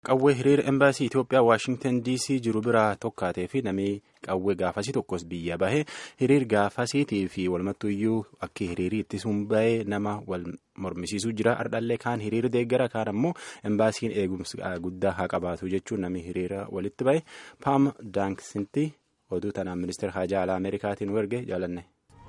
Qawwee hiriira embaasii Itoophiyaa Waashingtan DC jiru biraa tokkaatee fi namni qawwee gaafasii tokkos biyya bahe hiriir gaafasiitii fi walumattuyyuu akka hiriirii ittisuun bahee nama wal mormisiisuu jira. Ardhallee kaan hiriira deeggara kaan ammoo embaasiin eegumsa guddaa haa qabaatu jechuun namni hiriira walitti bahe Paam Daankisinti oduu tanaan ministeera haajaa alaa Ameerikaatiin erge jaalanne.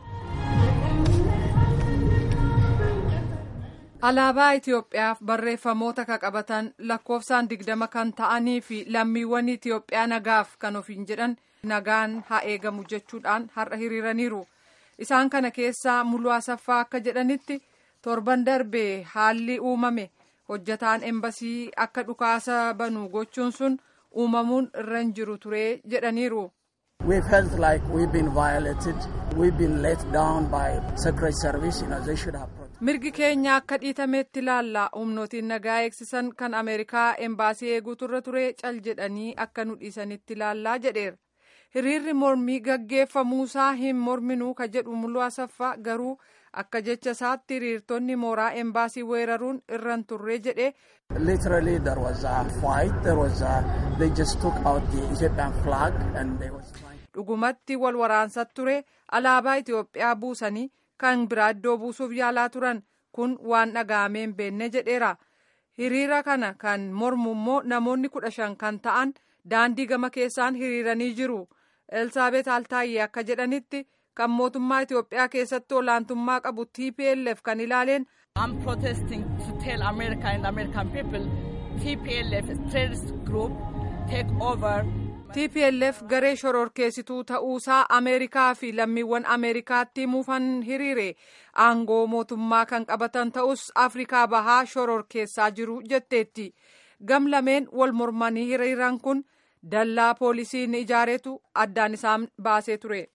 Alaabaa Itoophiyaaf barreeffamoota ka qabatan lakkoofsaan digdama kan ta'anii fi lammiiwwan Itoophiyaa nagaaf kan ofiin jedhan nagaan haa eegamu jechuudhaan har'a hiriiraniiru. Isaan kana keessaa Muluu Asaffaa akka jedhanitti torban darbee haalli uumame hojjataan embasii akka dhukaasa banu gochuun sun uumamuun irra hin jiru ture jedhaniiru. We felt like we've been violated. We've been let down by Secret Service. You know, they should have mirgi keenya akka dhiitametti ilaalla humnootiin nagaa eegsisan kan ameerikaa embaasii eeguutu irra ture cal jedhanii akka nu dhiisanitti ilaallaa jedheera hiriirri mormii gaggeeffamuusaa hin morminuu ka jedhu muluu asaffaa garuu akka jecha isaatti hiriirtonni mooraa embaasii weeraruun irra hin turre jedhe. Literally there was a fight. There was a, they just took out the Ethiopian flag and they was trying. Dhugumatti wal waraansa ture alaabaa Itoophiyaa buusanii. kan biraa iddoo buusuuf yaalaa turan kun waan dhaga'amee hin beekne jedheera hiriira kana kan mormu immoo namoonni kudha shan kan ta'an daandii gama keessaan hiriiranii jiru elsaabeet altaayyee akka jedhanitti kan mootummaa itiyoophiyaa keessatti olaantummaa qabu tplf kan ilaaleen. I'm protesting to tell America and American people TPLF terrorist group take over. TPLF garee shororkeessituu ta'uusaa Ameerikaa fi lammiiwwan Ameerikaatti himuufan hiriire aangoo mootummaa kan qabatan ta'us Afrikaa bahaa shororkeessaa jiru jetteetti. Gam lameen wal mormanii hiriiran kun dallaa poolisiin ijaareetu addaan isaan baasee ture.